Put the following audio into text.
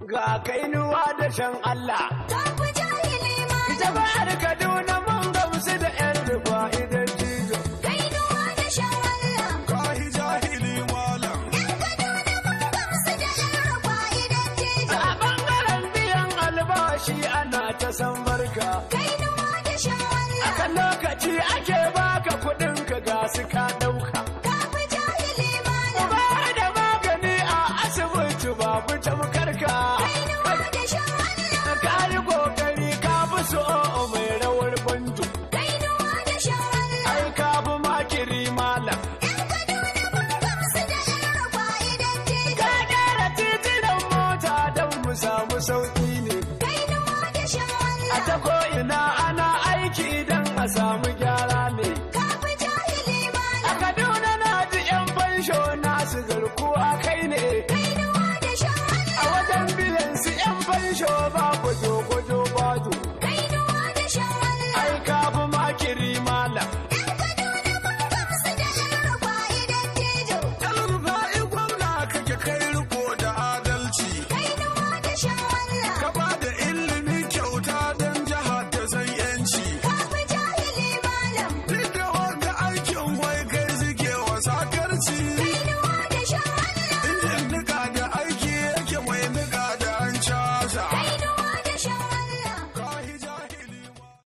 ga kainuwa da shan Allah ka fi jahili malam jama'ar Kaduna mun gamsu da yan rufa idan jizo kainuwa da shan Allah kahi jahili malam yan kaduna mun gamsu da yan rufa idan jijo a bangaren biyan albashi ana ta san barka kainuwa da shan Allah akan lokaci ake baka kuɗin ka ga su ka ɗauka ka fi jahili malam ba da magani a asibiti babu tamkar ka kainuwa da shan Allah ka yi kokari ka fi so mai rawar banjo kainuwa da shan Allah ai ka fi makiri malam yan kaduna mun gamsu da yan rufa idan jijo ka gyara titunan mota don mu samu sauki